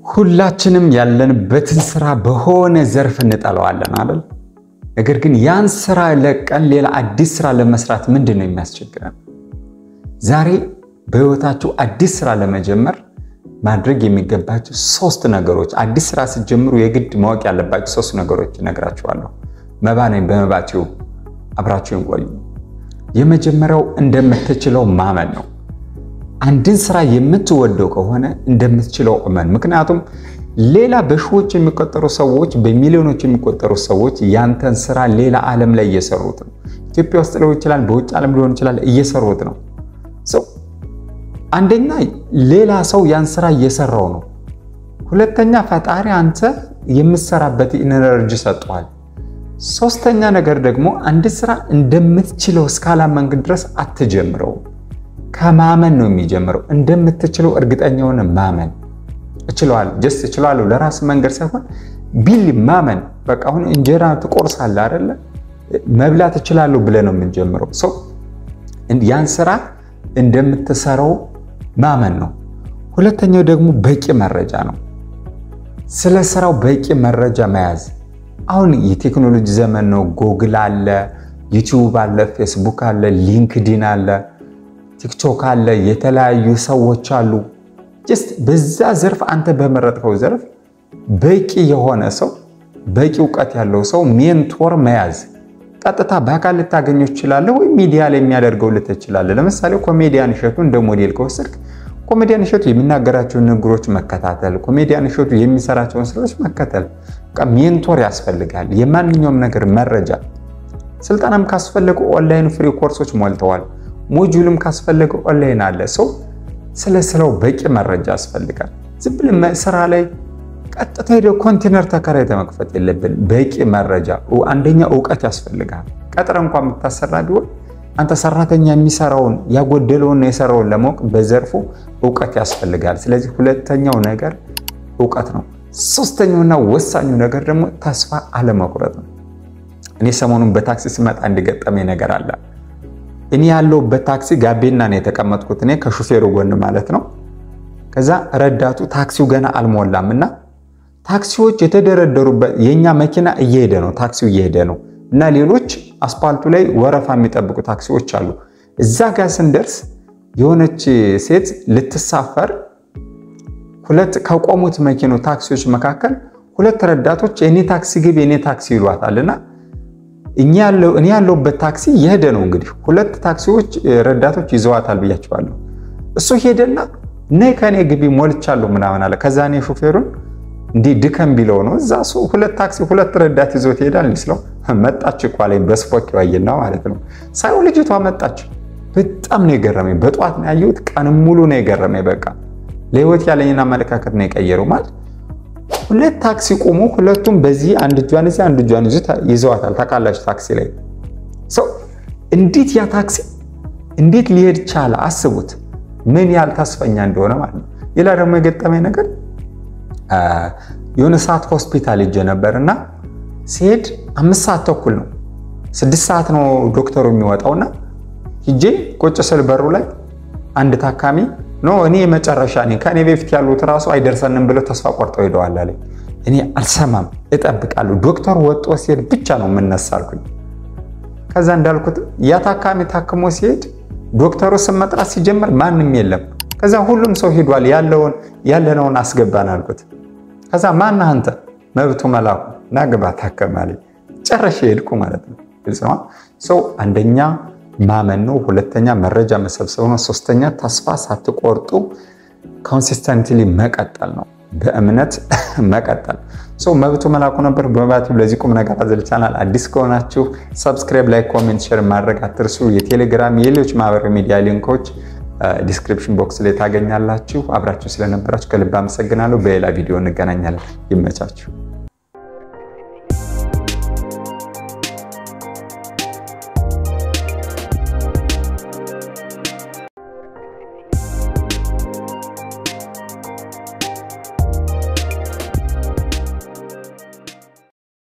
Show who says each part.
Speaker 1: ሁላችንም ያለንበትን ስራ በሆነ ዘርፍ እንጠለዋለን አይደል? ነገር ግን ያን ስራ ለቀን ሌላ አዲስ ስራ ለመስራት ምንድን ነው የሚያስቸግረን? ዛሬ በህይወታችሁ አዲስ ስራ ለመጀመር ማድረግ የሚገባችሁ ሶስት ነገሮች፣ አዲስ ስራ ስትጀምሩ የግድ ማወቅ ያለባችሁ ሶስት ነገሮች እነግራችኋለሁ። መባ ነኝ። በመባችሁ አብራችሁን ቆዩ። የመጀመሪያው እንደምትችለው ማመን ነው። አንድን ስራ የምትወደው ከሆነ እንደምትችለው እመን። ምክንያቱም ሌላ በሺዎች የሚቆጠሩ ሰዎች፣ በሚሊዮኖች የሚቆጠሩ ሰዎች ያንተን ስራ ሌላ ዓለም ላይ እየሰሩት ነው። ኢትዮጵያ ውስጥ ሊሆን ይችላል፣ በውጭ ዓለም ሊሆን ይችላል፣ እየሰሩት ነው። አንደኛ ሌላ ሰው ያን ስራ እየሰራው ነው። ሁለተኛ ፈጣሪ አንተ የምትሰራበት ኢነርጂ ሰጥቷል። ሶስተኛ ነገር ደግሞ አንድ ስራ እንደምትችለው እስካላመንክ ድረስ አትጀምረው። ከማመን ነው የሚጀምረው። እንደምትችለው እርግጠኛ የሆነ ማመን እችለዋለሁ፣ ጀስት እችለዋለሁ ለራስ መንገድ ሳይሆን ቢል ማመን። በቃ አሁን እንጀራ ትቆርሳለህ አይደለ? መብላት እችላለሁ ብለህ ነው የምንጀምረው። ሰው ያን ስራ እንደምትሰራው ማመን ነው። ሁለተኛው ደግሞ በቂ መረጃ ነው። ስለ ስራው በቂ መረጃ መያዝ። አሁን የቴክኖሎጂ ዘመን ነው። ጎግል አለ፣ ዩቲዩብ አለ፣ ፌስቡክ አለ፣ ሊንክዲን አለ፣ ቲክቶክ አለ፣ የተለያዩ ሰዎች አሉ። ጀስት በዛ ዘርፍ አንተ በመረጥከው ዘርፍ በቂ የሆነ ሰው በቂ እውቀት ያለው ሰው ሜንቶር መያዝ። ቀጥታ በአካል ልታገኘው ትችላለህ፣ ወይም ሚዲያ ላይ የሚያደርገው ልትችላለህ። ለምሳሌ ኮሜዲያን እሸቱ እንደ ሞዴል ከወሰድክ ኮሜዲያን እሸቱ የሚናገራቸውን ንግሮች መከታተል፣ ኮሜዲያን እሸቱ የሚሰራቸውን ስራዎች መከተል። ሜንቶር ያስፈልጋል። የማንኛውም ነገር መረጃ፣ ስልጠናም ካስፈለገ ኦንላይን ፍሪ ኮርሶች ሞልተዋል። ሞጁልም ካስፈለገ ኦንላይን አለ። ሰው ስለ ስራው በቂ መረጃ ያስፈልጋል። ዝም ብለህ ስራ ላይ ቀጥታ ሄደው ኮንቴነር ተከራይተህ መክፈት የለብን። በቂ መረጃ፣ አንደኛ እውቀት ያስፈልጋል። ቀጥረ እንኳን የምታሰራ ቢሆን አንተ ሰራተኛ የሚሰራውን ያጎደለውና የሰራውን ለማወቅ በዘርፉ እውቀት ያስፈልጋል። ስለዚህ ሁለተኛው ነገር እውቀት ነው። ሶስተኛውና ወሳኙ ነገር ደግሞ ተስፋ አለመቁረጥ ነው። እኔ ሰሞኑን በታክሲ ስመጣ እንዲገጠመኝ ነገር አለ። እኔ ያለሁበት ታክሲ ጋቤና ነው የተቀመጥኩት፣ እኔ ከሹፌሩ ጎን ማለት ነው። ከዛ ረዳቱ ታክሲው ገና አልሞላም እና ታክሲዎች የተደረደሩበት የእኛ መኪና እየሄደ ነው፣ ታክሲው እየሄደ ነው እና ሌሎች አስፓልቱ ላይ ወረፋ የሚጠብቁ ታክሲዎች አሉ። እዛ ጋር ስንደርስ የሆነች ሴት ልትሳፈር ሁለት ከቆሙት መኪኖ ታክሲዎች መካከል ሁለት ረዳቶች የኔ ታክሲ ግብ የኔ ታክሲ ይሏታልና እኔ ያለሁበት ታክሲ የሄደ ነው። እንግዲህ ሁለት ታክሲዎች ረዳቶች ይዘዋታል ብያቸዋለሁ። እሱ ሄደና ነይ ከኔ ግቢ ሞልቻለሁ ምናምን አለ። ከዛ እኔ ሹፌሩን እንዲህ ድከም ቢለው ነው እዛ ሁለት ታክሲ ሁለት ረዳት ይዞት ይሄዳል ስለው መጣች እኮ አለኝ። በስፖክ ዋየና ማለት ነው ሳይው ልጅቷ መጣች። በጣም ነው የገረመኝ። በጠዋት ነው ያየሁት። ቀንም ሙሉ ነው የገረመኝ። በቃ ለህይወት ያለኝን አመለካከት ነው የቀየረው። ማለት ሁለት ታክሲ ቆሞ ሁለቱም በዚህ አንድ እጇን እዚህ አንድ እጇን ይዘዋታል። ታውቃላችሁ ታክሲ ላይ ሰው እንዴት ያ ታክሲ እንዴት ሊሄድ ቻለ? አስቡት ምን ያህል ተስፈኛ እንደሆነ ማለት ነው። ሌላ ደግሞ የገጠመኝ ነገር የሆነ ሰዓት ሆስፒታል ሄጄ ነበር እና ሲሄድ አምስት ሰዓት ተኩል ነው ስድስት ሰዓት ነው ዶክተሩ የሚወጣውና ሂጄ ቁጭ ስል በሩ ላይ አንድ ታካሚ ኖ እኔ መጨረሻ ነኝ ከእኔ በፊት ያሉት ራሱ አይደርሰንም ብለው ተስፋ ቆርጠው ሄደዋል አለኝ። እኔ አልሰማም እጠብቃለሁ። ዶክተሩ ወጦ ሲሄድ ብቻ ነው የምነሳ አልኩኝ። ከዛ እንዳልኩትም ያ ታካሚ ታክሞ ሲሄድ ዶክተሩ ስም መጥራት ሲጀምር ማንም የለም። ከዛ ሁሉም ሰው ሄዷል። ያለውን ያለነውን አስገባን አልኩት። ከዛ ማነህ አንተ? መብቱ መላኩ ናግባ ታከማለኝ። ጨረሻ ሄድኩ ማለት ነው። ግልጽ ነው። ሰው አንደኛ ማመን ነው። ሁለተኛ መረጃ መሰብሰብ ነው። ሶስተኛ ተስፋ ሳትቆርጡ ኮንሲስተንትሊ መቀጠል ነው። በእምነት መቀጠል። ሰው መብቱ መላኩ ነበር። በመባት ለዚህ ቁም ነገር አዘል ቻናል አዲስ ከሆናችሁ ሰብስክራይብ፣ ላይ ኮሜንት፣ ሼር ማድረግ አትርሱ። የቴሌግራም የሌሎች ማህበራዊ ሚዲያ ሊንኮች ዲስክሪፕሽን ቦክስ ላይ ታገኛላችሁ። አብራችሁ ስለነበራችሁ ከልብ አመሰግናለሁ። በሌላ ቪዲዮ እንገናኛለን። ይመቻችሁ።